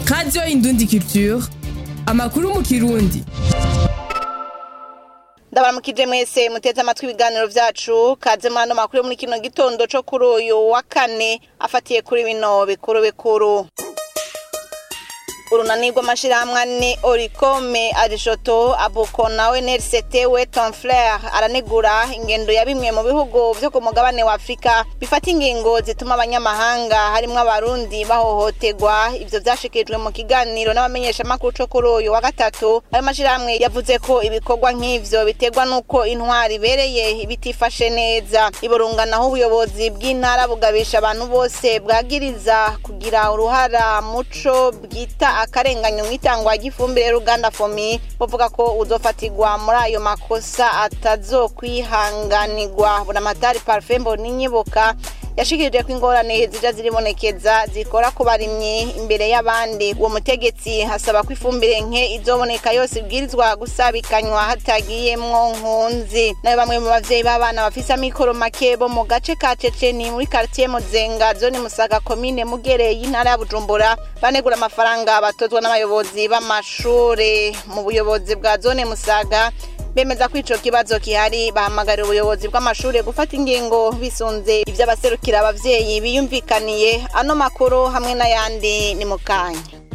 radiyo indundi culture amakuru mu kirundi ndabaramukije mwese muteze amatwi ibiganiro vyacu kaze muri ano makuru yo muri kino gitondo co kuri uyu wa kane afatiye kuri bino bikuru bikuru urunani rw'amashirahamwe ane orikome arishoto abuko na nrct weton flair aranegura ingendo ya bimwe mu bihugu vyo ku mugabane wa afurika bifata ingingo zituma abanyamahanga harimwo abarundi bahohoterwa ivyo vyashikirijwe mu kiganiro n'abamenyeshamakuru co kuri uyu wa gatatu ayo mashirahamwe yavuze ko ibikorwa nk'ivyo biterwa n'uko intwari ibereye bitifashe neza iburunganaho ubuyobozi bw'intara bugabisha abantu bose bwagiriza kugira uruhara muco bwita akarenganyo mu itangwa ry'ifumbire ruganda fomi buvuga ko uzofatirwa muri ayo makosa atazokwihanganirwa buramatari parufe mbonimyibuka yashikirije ko ingorane zija ziribonekeza zikora ku barimyi imbere y'abandi uwo mutegetsi asaba ko ifumbire nke izoboneka yose ibwirizwa gusabikanywa hatagiyemwo nkunzi nayo bamwe mu bavyeyi b'abana bafise amikoro make bo mu gace ka ceceni muri karitiye muzenga zone musaga komine mugere y'intara ya bujumbura banegura amafaranga batozwa n'abayobozi b'amashure mu buyobozi bwa zone musaga bemeza ko ico kibazo kihari bahamagarira ubuyobozi bw'amashure gufata ingingo bisunze ivy'abaserukira abavyeyi biyumvikaniye ano makuru hamwe n'ayandi ni mu kanya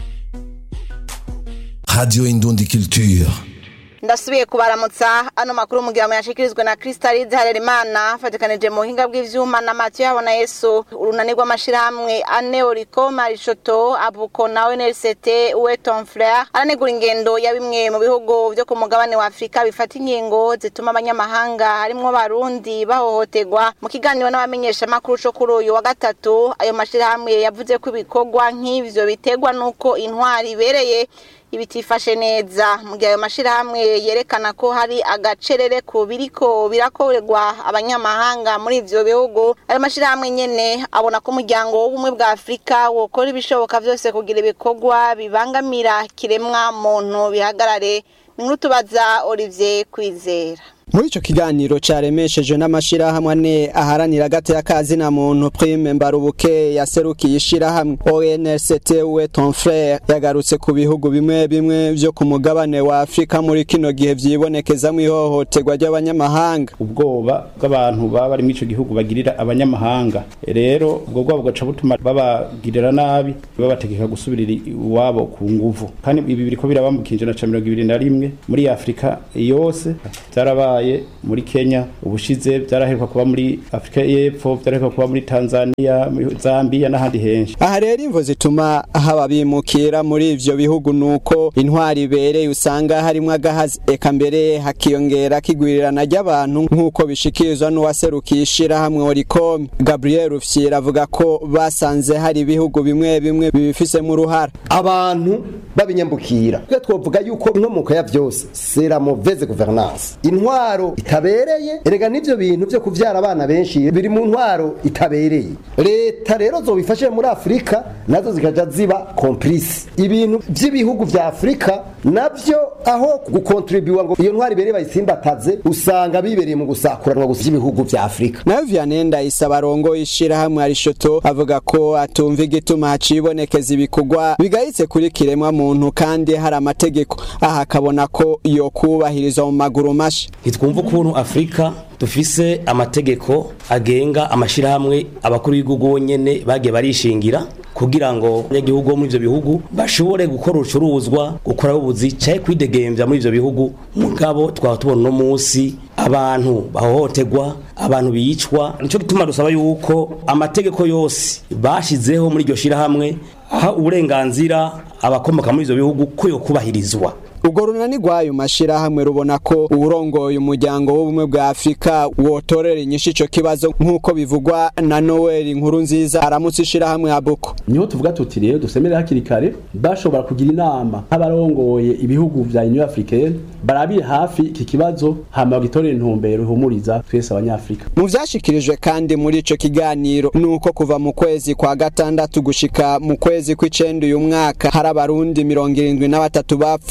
Radio Indundi Culture. ndasubiye kubaramutsa ano makuru mugira yashikirizwe na Crystalide Harerimana fatikanije mu buhinga bw'ivyuma na Mathieu Habona Yesu urunani rw'amashirahamwe ane Oriko Marishoto Abuko na NLCT Weton Frere aranegura ingendo ya bimwe mu bihugu vyo ku mugabane wa Afrika bifata ingingo zituma abanyamahanga harimwo abarundi bahohoterwa mu kiganiro n'abamenyesha makuru co kuri uyu wa gatatu ayo mashirahamwe yavuze ko ibikorwa nk'ivyo biterwa n'uko intwari ibereye ibitifashe neza mu gihe ayo mashirahamwe yerekana ko hari agacerere ku biriko birakorerwa abanyamahanga muri ivyo bihugu ayo mashirahamwe nyene abona ko umuryango w'ubumwe bwa afurika wokora ibishoboka vyose kugira ibikorwa bibangamira kiremwa muntu bihagarare ni nkuru tubaza olivier kwizera muri ico kiganiro caremeshejwe n'amashirahamwe ane aharanira agateka kazina muntu prime mbarubuke yaserukiye ishirahamwe ONLCT we ton frère yagarutse ku bihugu bimwe bimwe vyo ku mugabane wa Afrika muri kino gihe vyibonekezamwo ihohoterwa ry'abanyamahanga ubwoba bw'abantu baba bari muri ico gihugu bagirira abanyamahanga rero ubwo bwabo bugaca butuma babagirira nabi babategeka gusubirira iwabo ku nguvu kandi ibi biriko biraba mu kinjana ca mirongo ibiri na rimwe muri Afrika yose vyarabaye muri Kenya ubushize byaraheruka kuba muri Afrika y'Epfo byaraheruka kuba muri Tanzania muri Zambia n'ahandi henshi aha rero imvo zituma haba bimukira muri ivyo bihugu nuko intwari ibereye usanga harimwo agahazi eka mbere hakiyongera kigwirirana ry'abantu nk'uko bishikirizwa n'uwaserukiye ishirahamwe Oricom Gabriel Rufyira avuga ko basanze hari ibihugu bimwe bimwe bibifisemo uruhara abantu babinyambukira twe twovuga yuko inkomoko ya vyose c'est la mauvaise gouvernance intwaro itabereye erega n'ivyo bintu vyo kuvyara abana benshi biri mu ntwaro itabereye leta rero zobifashe muri afurika nazo zikaja ziba complice ibintu vy'ibihugu vya afurika navyo aho gukontribuwa ngo iyo ntwaro ibereye bayisimbataze usanga bibereye mu gusakuranwa gusa ibihugu vya afurika nayo Vianenda isaba rongo ishirahamwe arishoto avuga ko atumva igituma hacibonekeza ibikorwa bigayitse kuri kiremwa muntu kandi hari amategeko aha akabona ko yo kubahirizwa mu maguru masha ntitwumva ukuntu afurika dufise amategeko agenga amashirahamwe abakuru b'igihugu bonyene bagiye barishingira kugira ngo abanyagihugu bo muri ivyo bihugu bashobore gukora urucuruzwa gukora ubuzi caye kwidegemvya muri ivyo bihugu mugabo twaba tubona uno musi abantu bahohoterwa abantu bicwa nico gituma dusaba yuko amategeko yose bashizeho muri iryo shirahamwe aha uburenganzira abakomoka muri ivyo bihugu ko yo kubahirizwa ubwo runani rw'ayo mashirahamwe rubona ko uwurongoye umuryango w'ubumwe bwa afurika wotorera inyishu ico kibazo nk'uko bivugwa na noel inkuru nziza aramutse ishirahamwe abuko niho tuvuga tuti rero dusemere hakiri kare bashobora kugira inama nk'abarongoye ibihugu vya union africaine barabire hafi iki kibazo hama bagitorera intumbero ihumuriza twese abanyafrika mu vyashikirijwe kandi muri ico kiganiro nuko kuva mu kwezi kwa gatandatu gushika mu kwezi kw'icenda uyu mwaka hari abarundi mirongo irindwi na batatu bapfuye nayo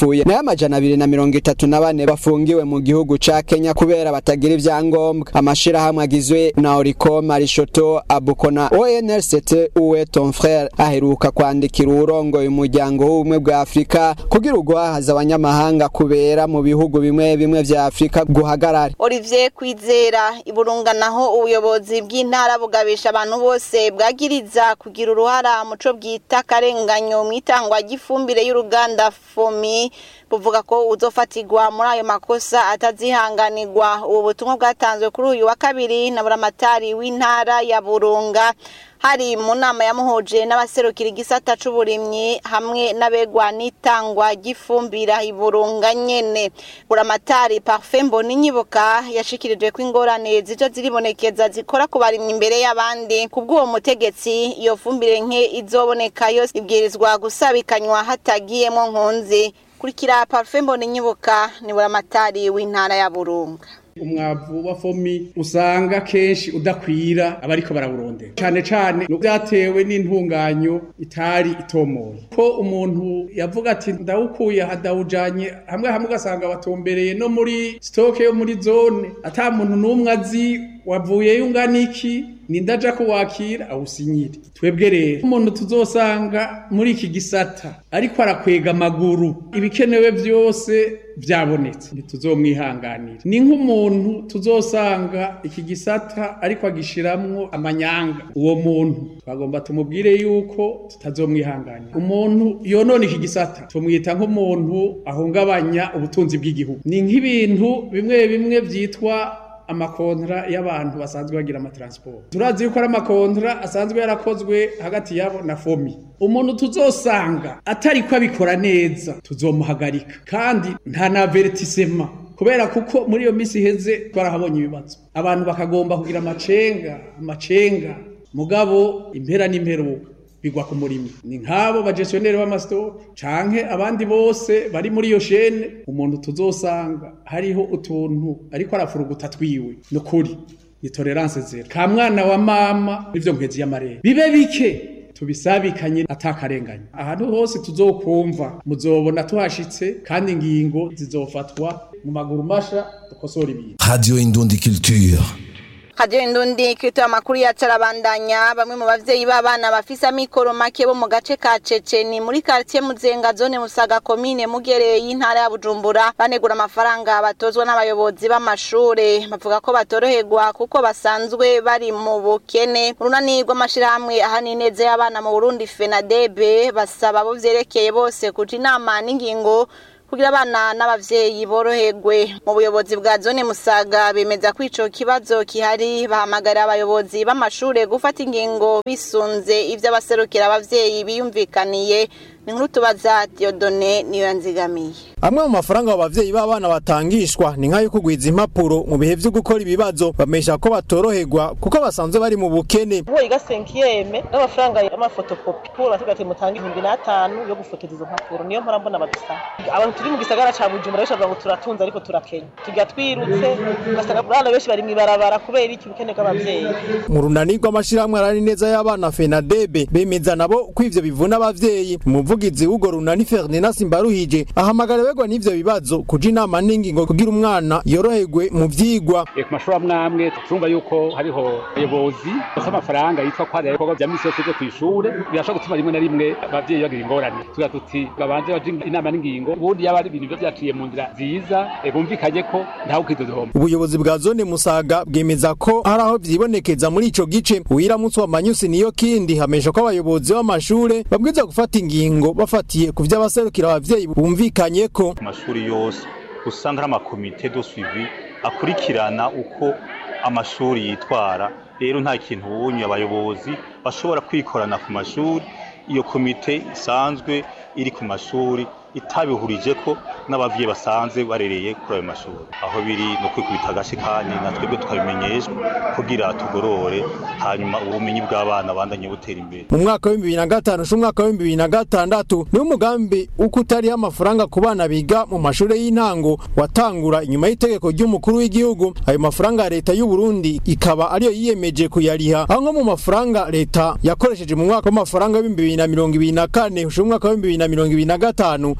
n'amajana abiri na mirongo itatu na bane bafungiwe mu gihugu ca Kenya kubera batagira ivyangombwa amashirahamwe agizwe na Oricom Arishoto Abuko na ONLCT uwe ton frère aheruka kwandikira uwurongoye umuryango w'ubumwe bwa Afrika kugira ugwahaza abanyamahanga kubera mu bihugu bimwe bimwe vya Afrika guhagarare Olivier Kwizera iburunga naho ubuyobozi bw'intara bugabisha abantu bose bwagiriza kugira uruhara muco bwita karenganyo mwitangwa ry'ifumbire y'uruganda Fomi buvuga ko uzofatirwa muri ayo makosa atazihanganirwa ubu butumwa bwatanzwe kuri uyu wa kabiri na buramatari w'intara ya Burunga hari mu nama yamuhuje n'abaserukira igisata c'uburimyi hamwe n'abegwa n'itangwa ry'ifumbira iburunga nyene buramatari parfait mboninyibuka yashikirije ko ingorane zijo ziribonekeza zikora ku barimyi imbere y'abandi kubw'uwo mutegetsi iyo fumbire nke izoboneka yose ibwirizwa gusabikanywa hatagiyemo nkunzi kurikira parfait mboninyibuka ni buramatari w'intara ya burunga umwavu wa fomi usanga kenshi udakwira abariko barawurondera cane cane no byatewe n'intunganyo itari itomoye ko umuntu yavuga ati ndawukuye hadawujanye hamwe hamwe ugasanga batombereye no muri stoke yo muri zone ata muntu n'umwe azi wavuyeyo ungana iki nindaja kuwakira awusinyire twebwe rero umuntu tuzosanga muri iki gisata ariko arakwega amaguru ibikenewe byose byabonetse ntituzomwihanganira ni nk'umuntu tuzosanga iki gisata ariko agishiramwo amanyanga uwo muntu twagomba tumubwire yuko tutazomwihanganira umuntu yonona iki gisata tumwita nk'umuntu ahungabanya ubutunzi bw'igihugu ni nk'ibintu bimwe bimwe byitwa amakontra y'abantu basanzwe bagira amatransport turazi yuko ari amakontra asanzwe yarakozwe hagati yabo na fomi umuntu tuzosanga atari ko abikora neza tuzomuhagarika kandi nta na avertisema kubera kuko muri iyo minsi iheze twarahabonye ibibazo abantu bakagomba kugira amacenga amacenga mugabo impera n'imperuka bigwa ku murimi ni nk'abo bagestioneri b'amasitoke canke abandi bose bari muri iyo shene umuntu tuzosanga hariho utuntu ariko arafuruguta twiwe ni ukuri ni tolerance zero ka mwana wa mama n'ivyo nkwezi y'amarere bibe bike tubisabikanye atakarenganya ahantu hose tuzokumva muzobona tuhashitse kandi ingingo zizofatwa mu maguru masha dukosora ibintu Radio Indundi Culture. Radio Indundi kirito amakuru yacarabandanya bamwe mu bavyeyi b'abana bafise amikoro make bo mu gace ka Ceceni muri quartier Muzenga zone Musaga commune Mugereye y'intara ya Bujumbura banegura amafaranga batozwa n'abayobozi b'amashure bavuga ko batoroherwa kuko basanzwe bari mu bukene urunani rw'amashirahamwe ahanineze y'abana mu Burundi FENADEB basaba abo vyerekeye bose kuja inama n'ingingo kugira abana n'abavyeyi boroherwe mu buyobozi bwa zone Musaga bemeza ko ico kibazo kihari bahamagara abayobozi b'amashure gufata ingingo bisunze ivyo abaserukira abavyeyi biyumvikaniye ni nkuru tubaza Diodone niyo yanzigamiye amwe mu mafaranga abo bavyeyi b'abana batangishwa ni nk'ayo kugwiza impapuro mu bihe vyo gukora ibibazo bamesha ko batoroherwa kuko basanzwe bari mu bukene uwo yiga senkiyeme n'amafaranga y'amafotokopi kuri basigaye ati mutanga ibihumbi n'atanu yo gufotoza izo mpapuro niyo mpora mbona badusaba abantu turi mu gisagara ca bujumbura benshi bavuga ngo turatunze ariko turakenya tujya twirutse ugasanga abana benshi bari mw'ibarabara kubera iki ubukene bw'abavyeyi mu runani rw'amashirahamwe arari neza y'abana fenadebe bemeza nabo ko ivyo bivuna abavyeyi umuvugizi w'urwo runani ferdinand simbaruhije ahamagara begwa n'ivyo bibazo kuja inama n'ingingo kugira umwana yoroherwe mu vyigwa ku mashuri amwe amwe turumva yuko hariho abayobozi bafite amafaranga yitwa ko hari ibikorwa vya misi yose vyo kw'ishure birashobora gutuma rimwe na rimwe abavyeyi bagira ingorane tugira tuti babanze baje inama n'ingingo ubundi yaba ari ibintu biba vyaciye mu nzira nziza eh, bumvikanye ko ntawe ukidodohoma ubuyobozi bwa zone musaga bwemeza ko hari aho vyibonekeza muri ico gice uwiramutse wa manyusi niyo kindi hamesha ko abayobozi b'amashure babwirizwa gufata ingingo bafatiye ku vyo abaserukira abavyeyi bumvikanyeko ku mashuri yose usanga hari amakomite do suivi akurikirana uko amashuri yitwara rero nta kintu ubunye abayobozi bashobora kwikorana ku mashuri iyo komite isanzwe iri ku mashuri itabihurije ko n'abavyeyi basanzwe barereye kuri ayo mashuri aho biri no kwikubita agace kandi na twebwe tukabimenyeshwa kugira tugorore hanyuma ubumenyi bw'abana bandanye butera imbere mu mwaka w'ibihumbi bibiri na gatanu n'umwaka w'ibihumbi bibiri na gatandatu niwo umugambi uko utariho amafaranga ku bana biga mu mashuri y'intango watangura inyuma y'itegeko ry'umukuru w'igihugu ayo mafaranga ya leta y'u Burundi ikaba ariyo yiyemeje kuyariha aho nko mu mafaranga leta yakoresheje mu mwaka w'amafaranga w'ibihumbi bibiri na mirongo ibiri na kane ushira umwaka w'ibihumbi bibiri na mirongo ibiri na gatanu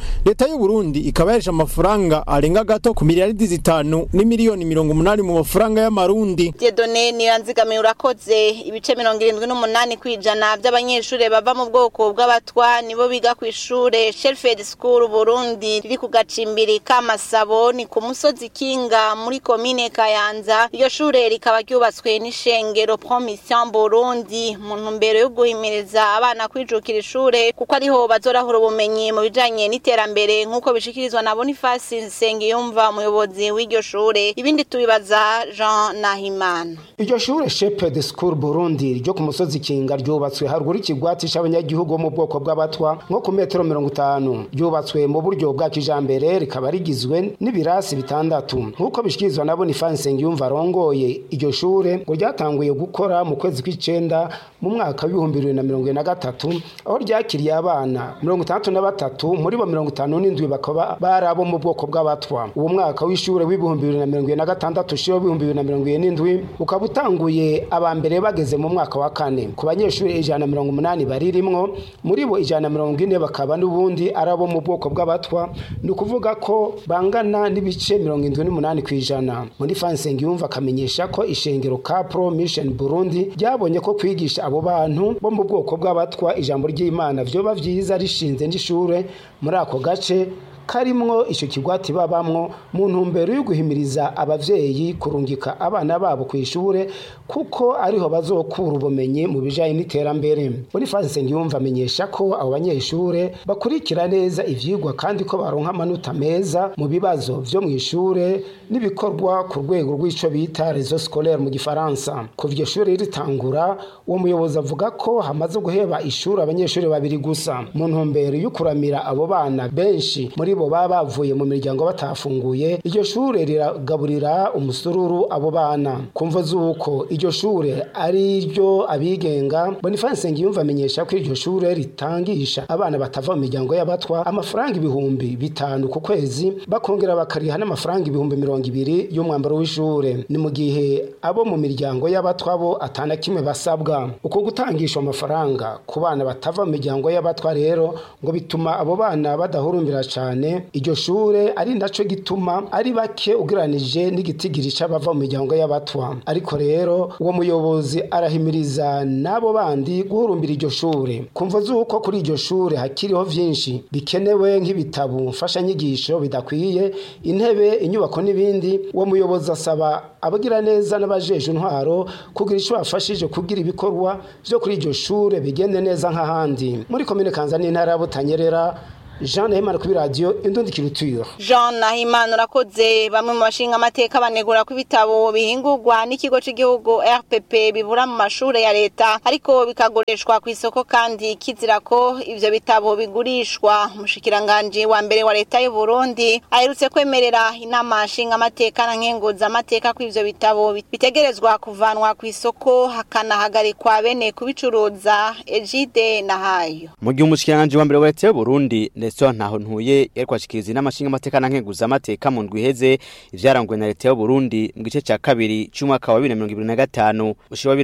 leta y'u Burundi ikaba yarisha amafaranga arenga gato ku miliyaridi zitanu n'imiliyoni mirongo umunani mu mafaranga y'amarundi Diedone niranzigamiye urakoze ibice mirongo irindwi n'umunani kwijana by'abanyeshuri bava mu bwoko bw'abatwa nibo biga ku ishure Shelfed School Burundi riri ku gacimbiri k'amasabo ni ku musozi Kinga muri komine Kayanza iryo shure rikaba ryubatswe n'ishengero Promission Burundi mu ntumbero yo guhimiriza abana kwijukira ishure kuko ariho bazorahura ubumenyi mu bijanye n'iterambere nk'uko bishikirizwa na Boniface Nsengiyumva umuyobozi w'iryo shure ibindi tubibaza Jean Nahimana iryo shure Shepherd School Burundi ryo ku musozi Kinga ryubatswe haruguru ikigwati c'abanyagihugu bo mu bwoko bw'abatwa nko ku metero mirongo itanu ryubatswe mu buryo bwa kijambere rikaba rigizwe n'ibirasi bitandatu nk'uko bishikirizwa na Boniface Nsengiyumva arongoye iryo shure ngo ryatanguye gukora mu kwezi kw'icenda mu mwaka w'ibihumbi bibiri na mirongo ine na gatatu aho ryakiriye abana mirongo itandatu na batatu muri bo mirongo itanu n'indwi bakaba bari abo mu bwoko bw'abatwa uwo mwaka w'ishure w'ibihumbi bibiri na mirongo ine na gatandatu ushira w'ibihumbi bibiri na mirongo ine n'indwi ukaba utanguye aba mbere bageze mu mwaka wa kane ku banyeshuri ijana na mirongo umunani baririmwo muri bo ijana na mirongo ine bakaba n'ubundi ari abo mu bwoko bw'abatwa ni ukuvuga ko bangana n'ibice mirongo indwi n'umunani ku ijana muri fansengi yumva akamenyesha ko ishengero ka pro mission burundi ryabonye ko kwigisha abo bantu bo mu bwoko bw'abatwa ijambo ry'imana vyoba vyiza rishinze n'ishure muri ako gace karimwo icyo kigwati babamwo mu ntumbero yo guhimiriza abavyeyi kurungika abana babo ku ishure kuko ariho bazokura ubumenyi mu bijanye n'iterambere Boniface Nsengiyumva amenyesha ko abo banyeshure bakurikira neza ivyigwa kandi ko baronka amanota meza mu bibazo vyo mu ishure n'ibikorwa ku rwego rw'ico bita réseau scolaire mu gifaransa kuva iryo shure ritangura uwo muyobozi avuga ko hamaze guheba ishuri abanyeshuri babiri gusa mu ntumbero yo kuramira abo bana benshi muri bo baba bavuye mu miryango batafunguye iryo shure riragaburira umusururu abo bana kumva z'uko iryo shure ari ryo abigenga Boniface Nsengiyumva amenyesha ko iryo shure ritangisha abana batava mu miryango y'abatwa amafaranga ibihumbi bitanu ku kwezi bakongera bakariha n'amafaranga ibihumbi mirongo ibiri y'umwambaro w'ishure ni mu gihe abo mu miryango y'abatwa bo atana kimwe basabwa uko gutangisha amafaranga ku bana batava mu miryango y'abatwa rero ngo bituma abo bana badahurumbira cyane iryo shure ari naco gituma ari bake ugeranije n'igitigiri c'abava mu miryango y'abatwa ariko rero uwo muyobozi arahimiriza n'abo bandi guhurumbira iryo shure kumva z'uko kuri iryo shure hakiriho vyinshi bikenewe nk'ibitabo mfashanyigisho bidakwiye intebe inyubako n'ibindi uwo muyobozi asaba abagira neza n'abajeje intwaro kugira ico bafashije kugira ibikorwa vyo kuri iryo shure bigende neza nk'ahandi muri komine kanza n'intara ya butanyerera Jean Nahimana kuri radio Indundi Culture. Jean Nahimana urakoze bamwe mu bashinga amateka banegura ko ibitabo bihingurwa n'ikigo cy'igihugu RPP bibura mu mashure ya leta ariko bikagurishwa ku isoko kandi kizira ko ivyo bitabo bigurishwa umushikiranganje wa mbere wa leta y'u Burundi aherutse kwemerera inama nshinga amateka na nkenguza amateka ko ivyo bitabo bitegerezwa kuvanwa ku isoko hakanahagarikwa bene kubicuruza Ejide na hayo mu gihe umushikiranganje wa mbere wa leta y'u Burundi Nestor ntaho ntuye yari kwashikiriza n'amashinga amateka na nkenguza amateka mu ndwi iheze ivyaranguwe na leta y'u Burundi mu gice ca kabiri c'umwaka wa 2025 ushira wa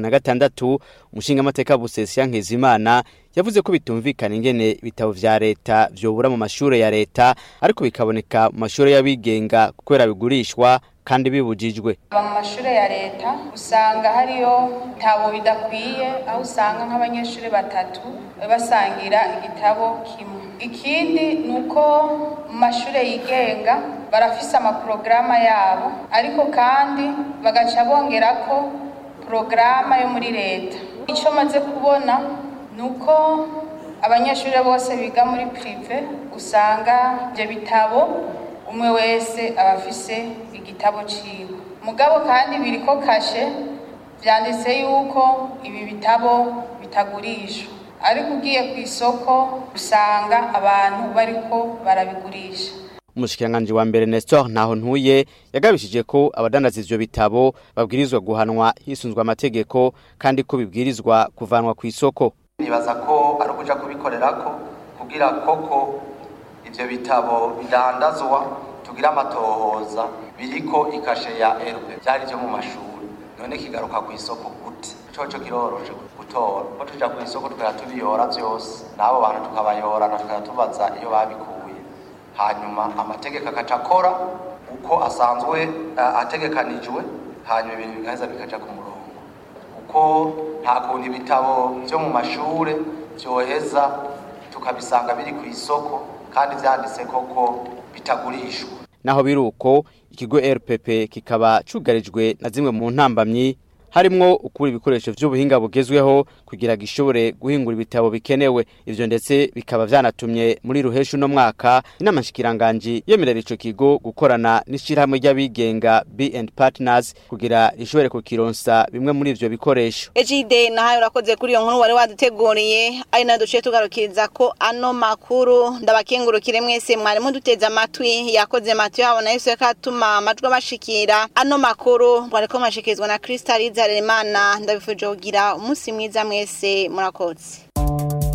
2026 umushinga amateka Busesi Nkizimana yavuze ko bitumvikana ingene ibitabo vya leta vyobura mu mashure ya leta ariko bikaboneka mu mashure y'abigenga kubera bigurishwa kandi bibujijwe mu mashure ya leta usanga hariyo ibitabo bidakwiye aho usanga nk'abanyeshuri batatu basangira igitabo kimwe ikindi ni uko mu mashure yigenga barafise amaporogaramu yabo ariko kandi bagaca bongera ko porogaramu yo muri leta icyo maze kubona ni uko abanyeshuri bose biga muri pirive usanga ibyo bitabo umwe wese aba afise igitabo ciwe mugabo kandi biriko kashe vyanditse yuko ibi bitabo bitagurishwa ariko ugiye ku isoko usanga abantu bariko barabigurisha umushikiranganji wa mbere Nestor ntaho ntuye yagabishije ko abadandaza ivyo bitabo babwirizwa guhanwa hisunzwe amategeko kandi ko bibwirizwa kuvanwa ku isoko nibaza ko ari ukuja kubikorerako kugira koko ivyo bitabo bidandazwa tugira amatohoza biriko ikashe ya RP byari byo mu mashuri none kigaruka ku isoko gute coco kiroroshe gutora ko tuja ku isoko tukaya tubiyora vyose n'abo bantu tukabayorana tukaya tubaza iyo babikuye hanyuma amategeko akaca akora uko asanzwe uh, ategekanijwe hanyuma ibintu bigaheza bikaja ku murongo kuko nta kuntu ibitabo vyo mu mashure vyoheza tukabisanga biri ku isoko kandi vyanditse koko bitagurishwa naho biruko ikigo RPP kikaba cugarijwe na zimwe mu ntambamyi harimwo ukuri ibikoresho vy'ubuhinga bugezweho kugira gishobore guhingura ibitabo bikenewe ivyo ndetse bikaba vyanatumye muri ruheshu no mwaka inama nshikiranganje yemerera ico kigo gukorana n'ishirahamwe ry'abigenga B&, Partners kugira rishobore kukironsa bimwe muri ivyo bikoresho Ejide nahaye urakoze kuri iyo nkuru wari waduteguriye ari na duciye tugarukiriza ko ano makuru ndabakengurukire mwese mwari muduteze amatwi yakoze matu yabo na Yesu yakatuma amajwi bashikira ano makuru mwariko mashikirizwa na Kristaliza Harerimana ndabifuje kugira umunsi mwiza mwese murakoze